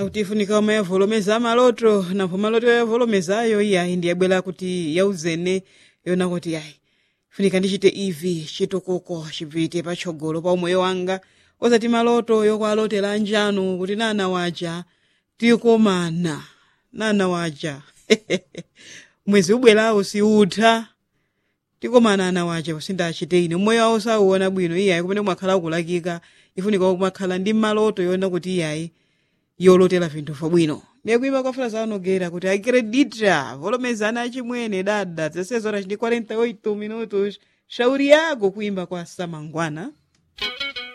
akuti ifunika oma yavolomeza maloto nampho maloto yavolomezayo iyayi ndiyabwera kuti yauzene yona kuti yayi funika ndichite ivi chitokoko chipite patsogolo pa umoyo wanga osati maloto yokwalotera anjanu kuti nana waja tikomana nana waja mwezi ubwerawo siutha tikomana ana waja usindachite ine umoyo wawo sauona bwino iyayi kumene kumakhala kulakika ifunika kumakhala ndi maloto yona kuti iyayi yolotera vinthu vabwino ndiyekuimba kwa frase anogera kuti acredita volomezana achimwene dada 16 horas ndi 48 minutos shauri yako kuimba kwa samangwana